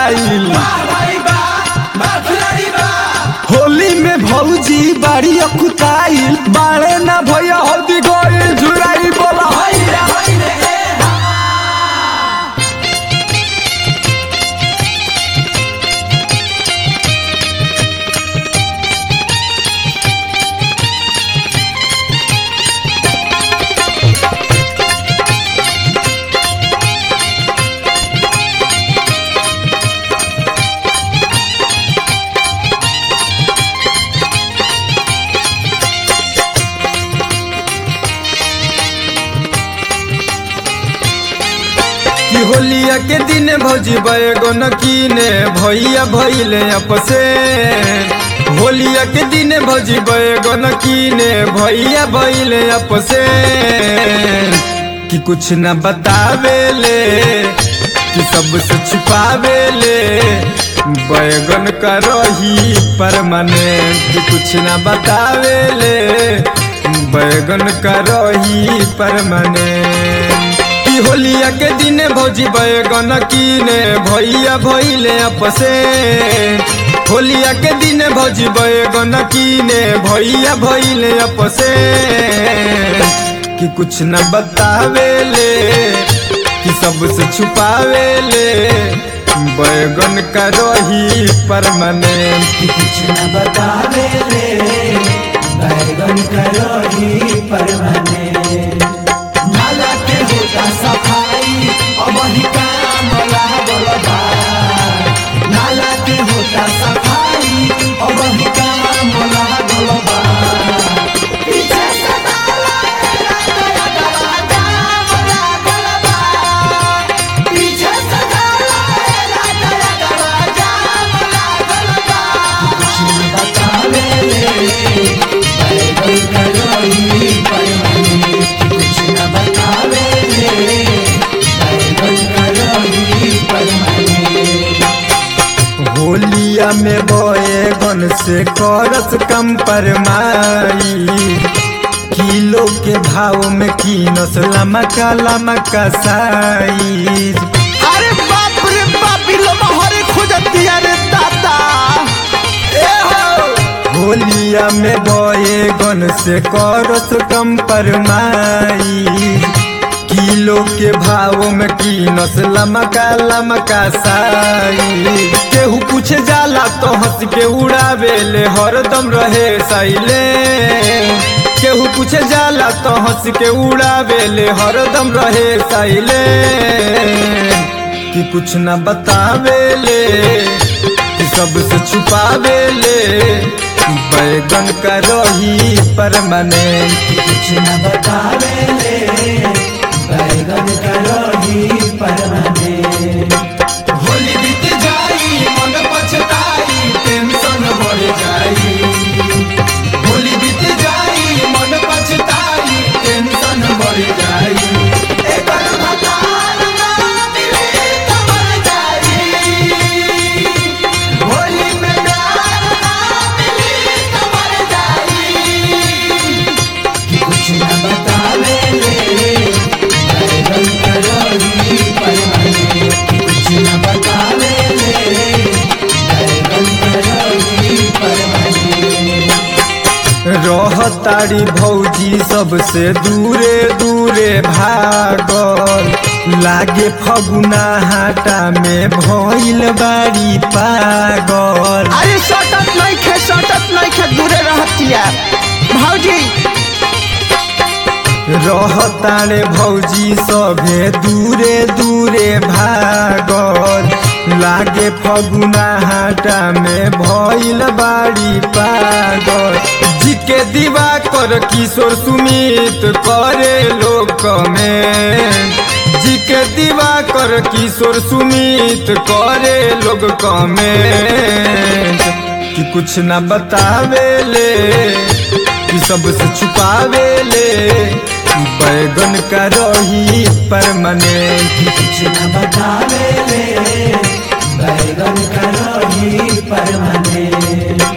आइल होली में भौजी बाड़ी अकुताइल बाड़े ना भैया हल्दी गोइल झुराई बोला कि होलिया के दिन भौजी बैगन कीने भैया भैले अपसे होलिया के दिन भौजी बैगन कीने भैया भैले अपसे कि कुछ न बतावेले कि सबसे छुपावेले बैगन का रही परमानेंट कि कुछ न बतावेले बैगन का रही परमानेंट कि होलिया के दिन भौजी बैगन कीने भैया भैले अपसे होलिया के दिन भौजी बैगन कीने भैया भैले अपसे कि कुछ न बतावेले कि सबसे छुपावेले बैगन का रही परमानेंट कि कुछ न बतावे ले बैगन करो ही परमाने नाला के होता सफाई अब ही काम लागल बा नाला के होता सफाई अब ही काम लागल बा पीछे से नाला तेरा गला जाम लागल बा पीछे से नाला तेरा गला जाम लागल बा कुछ न बतावे ले बैगन करो ही परमाने कुछ न बतावे ले बैगन करो ही परमाने होलिया में बैगन से करस कम परमाई किलो के भाव में कीनस लमका लमका साइज अरे बाप रे बाप लो हरे खोजतिया रे दादा ए हो होलिया में बैगन से करस कम परमाई किलो के भाव में कीनस लमका लमका साई केहू पूछे जाला तो हंस के उड़ावेले हरदम रहे साइले केहू पूछे जाला तो हंस के उड़ावेले हरदम रहे साइले कि कुछ न बतावेले कि सबसे छुपावेले बैगन का रही परमानेंट कुछ न बतावे ले बैगन करो ही परमाने होली बीत जाई मन पछताई टेंशन बढ़ जाई होली बीत जाई मन पछताई टेंशन बढ़ जाई एकर भतार ना मिले त मर जाई होली में प्यार ना मिले त मर जाई कि कुछ न बतावे ले बैगन करो ही परमाने कुछ न बतावे ले बैगन करो ही परमाने रहतारी भौजी सबसे दूरे दूरे भागल लागे फगुना हाटा में भइल बारी पागल अरे सटत नहीं खे सटत नहीं खे दूरे रहतिया भौजी रहतारे भौजी सभे दूरे दूरे भागल लागे फगुना हाटा में भइल बारी पागल जी के दीवा कर किशोर सुमित करे लोक में जी के दीवा कर किशोर सुमित करे लोग कमेंट कि कुछ न बतावेले कि सबसे छुपावेले बैगन का रही परमानेंट कुछ न बतावे ले बैगन करो ही परमाने